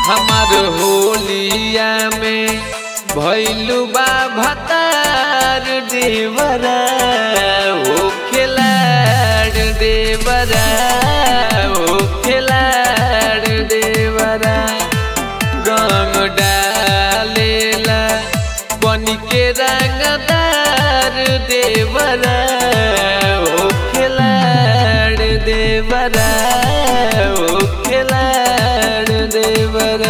हमार होलिया में भैलू बा भतार देवरा ओ खिलाड़ देवरा ओ खिलाड़ देवरा रंग डालेला बन के रंगदार देवरा ओ खिलाड़ देवरा ओ खिलाड़ देवरा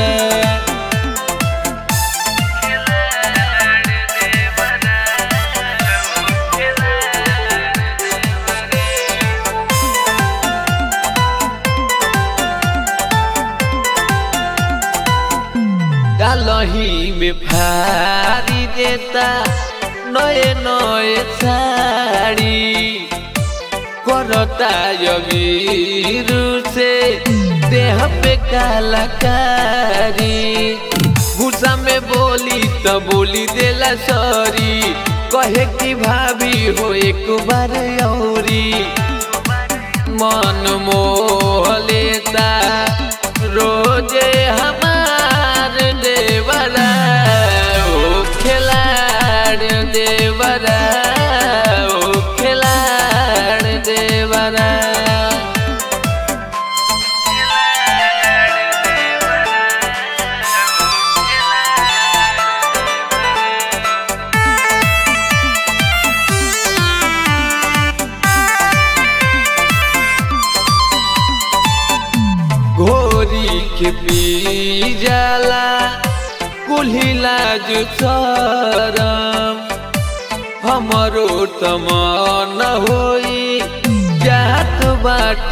डालही में फारी देता नए नए साड़ी करता यवीर से देह पे कालाकारी गुस्सा में बोली तो बोली देला सॉरी कहे कि भाभी हो एक बार औरी मन मोह लेता रोजे हमार देवरा ओ खिलाड़ देवरा ओ खिलाड़ देवरा घोरी के पी जाला कुल्हिला जो शरम हमरो तमन होई जात बाट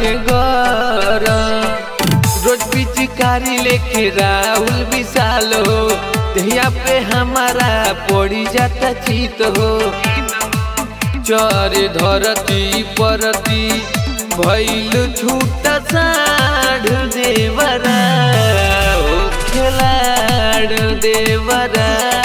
गरम रोज पिचकारी लेके राहुल विशाल हो दहिया पे हमारा पड़ी जाता चित हो चर धरती परती भैल छूट साढ़ देवरा ओ खिलाड़ देवरा